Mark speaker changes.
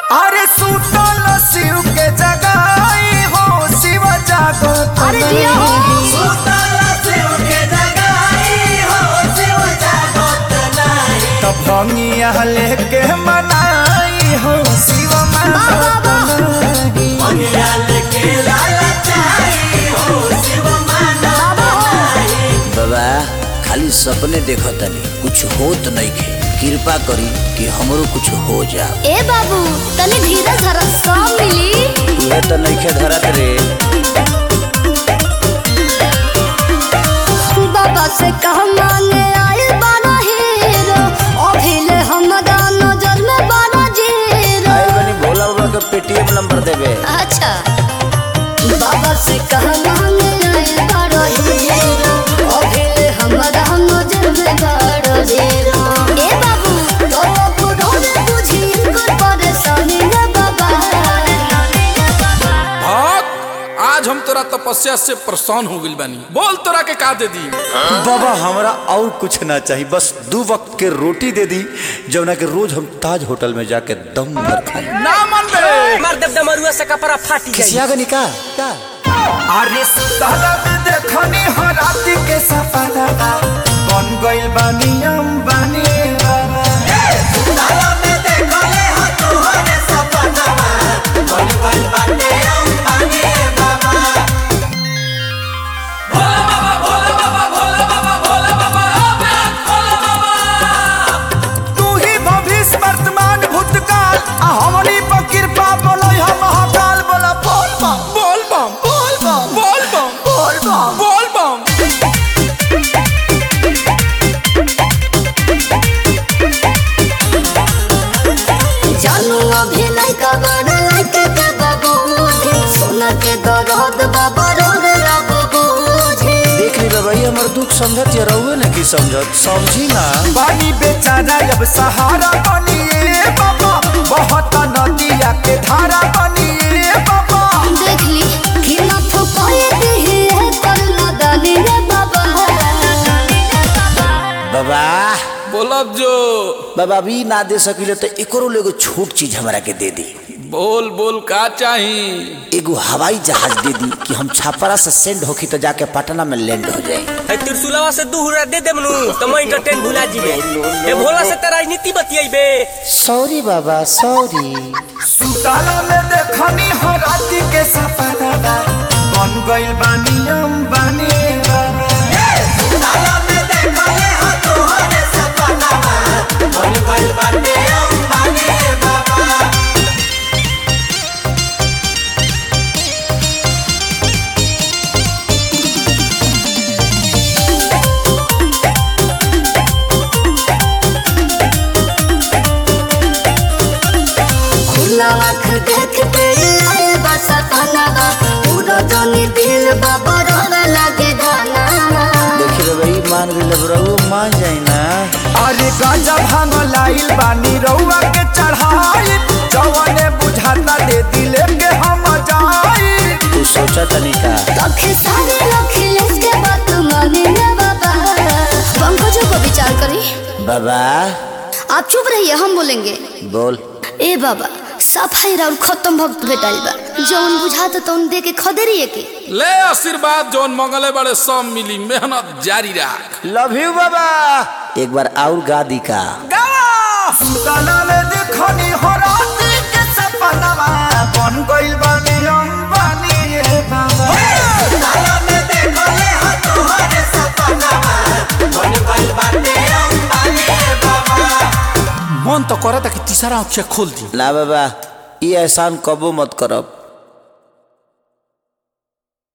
Speaker 1: अरे सुतल शिव के जगाई हो शिव जागत
Speaker 2: अरे जिया हो।
Speaker 1: सुतल शिव के जगाई हो शिव जागत नहीं तब भंगिया लेके मनाई हो शिव मागत नहीं भंगिया लेके लालचाई हो शिव मागत नहीं
Speaker 3: बाबा खाली सपने देखतनी कुछ होत नइखे कृपा करी कि हमरो कुछ हो जाओ
Speaker 2: ए बाबू तनी धीरज धर सब मिली
Speaker 3: तुहे तो नइखे धरत रे
Speaker 2: बाबा से कह मांगे आए बारा हीरो अभिले हमरा नजर में बारा जीरो
Speaker 3: आए बनी भोला बाबा के पेटीएम नंबर देबे
Speaker 2: अच्छा बाबा से कह मांगे आए बारा हीरो अभिले हमरा नजर में बारा जीरो ए बाबू तो बुढ़ो में बुझी कर परेशानी रे बाबा
Speaker 4: भक्त आज हम तोरा तपस्या से परेशान हो गइल बानी बोल तोरा के का दे दी
Speaker 5: बाबा हमरा और कुछ ना चाहिए बस दो वक्त के रोटी दे दी जवना के रोज हम ताज होटल में जाके दम भर खाए
Speaker 4: ना मन बे
Speaker 6: मार देव डमरुआ से कपड़ा फाटी जाई
Speaker 5: किसिया का निका का
Speaker 1: अरे सुतला में देखनी हो राती के सपना बन गइल बानी अंबानी बाबा सुतला में देखले हो तोहरे सपना बन गइल बानी अंबानी बाबा तू ही भविष्य वर्तमान भूतकाल आ हमनी पर कृपा बोलै हम महाकाल बोला बोल बम
Speaker 4: बोल बम
Speaker 1: बोल बम
Speaker 4: बोल बम
Speaker 1: बोल बम
Speaker 4: बोल बम
Speaker 2: जानू अभी लइका बड़ लइका के बाबू सोना के दरद बाबा रोड रब बूझे
Speaker 5: देख ली बाबा ये हमर दुख समझत या रहुए ना की समझत समझी ना
Speaker 1: पानी बेचारा अब सहारा बनिए बाबा बहुत नदिया के धारा बनिए बाबा
Speaker 2: देख ली कि ना फुकाए दिही है कर ना डाली रे बाबा
Speaker 3: बाबा
Speaker 4: बोलब जो
Speaker 3: बाबा अभी ना दे सकिले तो एकरो एगो छोट चीज हमरा के दे दी
Speaker 4: बोल बोल का चाही
Speaker 3: एगो हवाई जहाज दे दी कि हम छापरा से सेंड होखी तो जाके पटना में लैंड हो जाए
Speaker 6: है त्रिशूलवा से दू हुरा दे देमनु तो मैं इंटरटेन भुला जीबे ए भोला से त राजनीति बतियाइबे
Speaker 3: सॉरी बाबा सॉरी
Speaker 1: सुताला में देखनी हो राती के सपना बन गइल बानी अंबानी बाबा सुताला में देखले हो तोहरे सपना बन गइल बानी अंबानी बाबा
Speaker 2: खुला आँख देख के आए बस पनावा पूरा जानी दिल बाबा रोड लगे गाना
Speaker 3: देखी रे भाई मान गइल रहुए मान जाई ना
Speaker 1: अरे गांजा भांग लाइल बानी रउआ के चढ़ाई जवने बुझाता दे दिले के हम जाई
Speaker 3: तू सोचा तनी का
Speaker 2: लखे सारे लखिलेश के बात माने रे बाबा पंकजों को विचार करी
Speaker 3: बाबा
Speaker 2: आप चुप रहिए हम बोलेंगे
Speaker 3: बोल
Speaker 2: ए बाबा सफाई राउर खत्म भक्त भेटाइल बा जौन बुझाता तौन दे के खदेरिए के
Speaker 4: ले आशीर्वाद जौन मंगले बड़े सब मिली मेहनत जारी रख
Speaker 3: लव यू बाबा एक बार और गा दी का
Speaker 1: सुताला में देखनी हो राती के सपनावा बन गइल बानी अंबानी रे बाबा सुताला में देखले हो तोहरे सपनावा बन गइल बानी अंबानी रे बाबा
Speaker 4: मन तो करता कि तीसरा आँख खोल दी
Speaker 3: ना बाबा ये एहसान कबो मत करब